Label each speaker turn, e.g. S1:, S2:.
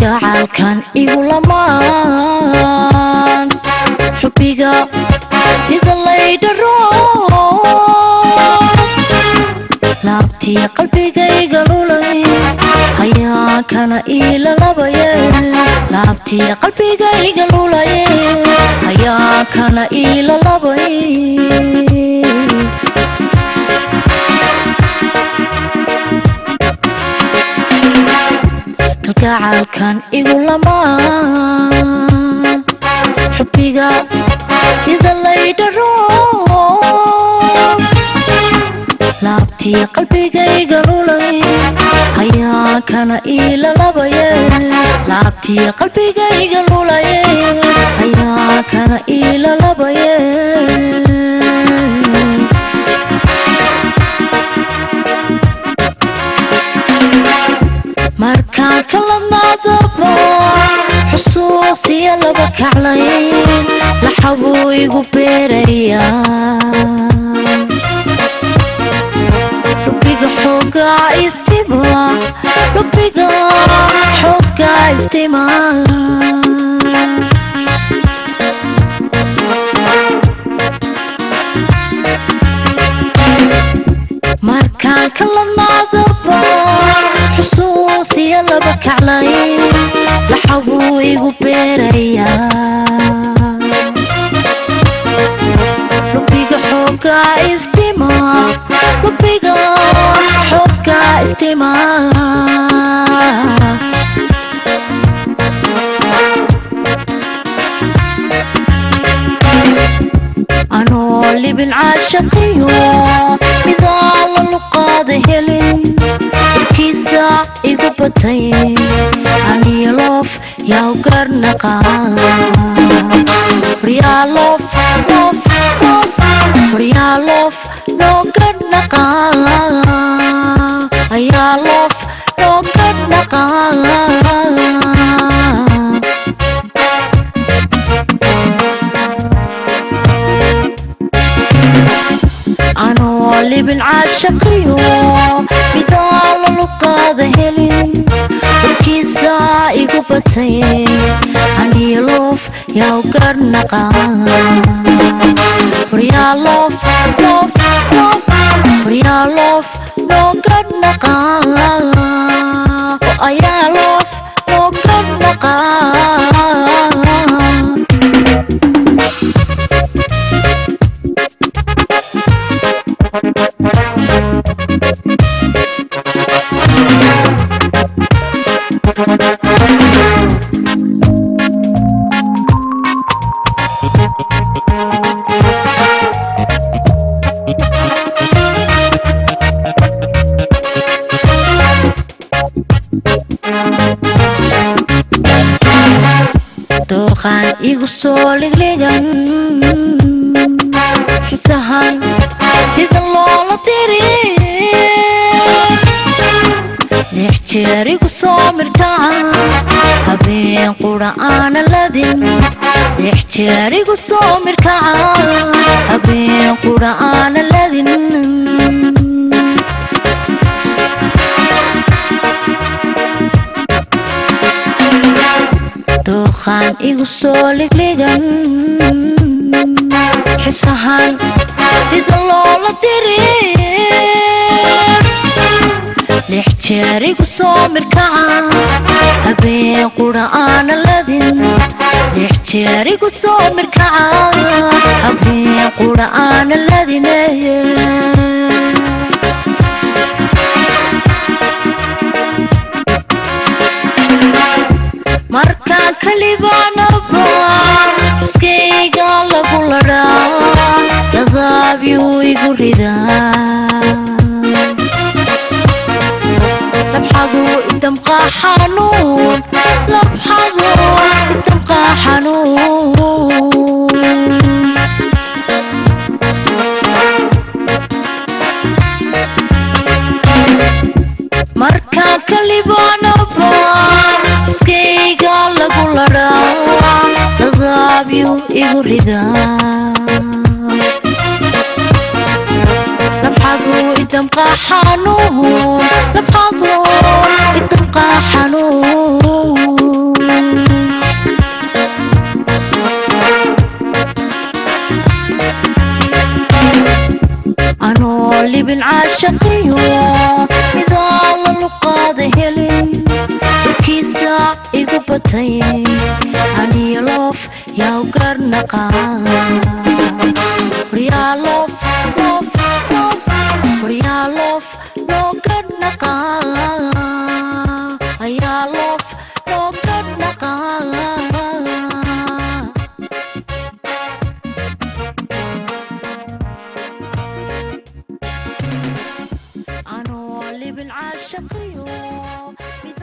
S1: kalgacaalkan igu lamaan xubbiga sida laydharo laabtii qalbigayga lulay hayaa kana iilalabaye laabtii qalbigayga lulaye hayaa kana iilalabay kalgacaalkan igu lamaan xubbiga sida laydharo laabtii qalbigayga lulay hayaa kana iilalabaye laabtii qalbigayga lulaye hayaa kana iilalabaye markaan kaladnaadaba xusuusiya laba kaclayn laxabuu igu beerayaa lubiga xoogaa istima lubiga xoogaa istima markaan kaladnaadaba xusuusiya laba kaclayn laxabuu igu beerayaa lubiga xoogaa istima lubiga xoogaa istima anoo libin caashaqiyo midaa la luqaada helin irkiisa igu batay aniyo loof yaw garnaqaan waryaalof loof loof waryaalof loo garnaqaan ayaa loof loo garnaqaan anoo libin caashaqiyo midaa la luqaada helin warkiisa igu batay aniyo loof yaw garnaqaan waryaalof loof loof waryaalof loo garnaqaan oo ayaa loof loo garnaqaan dooqaan igu soo ligligan xisahan sida loola diri lix jeer igu soo mirkaca habeen qura aana ladin lix jeer igu soo mirkaca habeen qura aana ladin dooqaan igu soo ligligan xisahan sida loola diri lix jeer igu soo mirkaca habeen qura aana ladin lix jeer igu soo mirkaca habeen qura aana ladine markaan kalibaanaba iskayga lagu ladhaa dadaabiyuu igu ridaa labxadu idamqaa xanuun labxadu idamqaa xanuun markaan kalibaanaba iskayga lagu ladhaa dadaabiyuu igu ridaa labxadu idamqaa xanuun labxadu idamqaa xanuun caashaqiyo midaan la luqaada helin warkiisa igu batay aniyo loof yaa u garnaqaan waryaa loof loof loof waryaa loof loo garnaqaan ayaa loof loo garnaqaan anoo libin caashaqiyo mid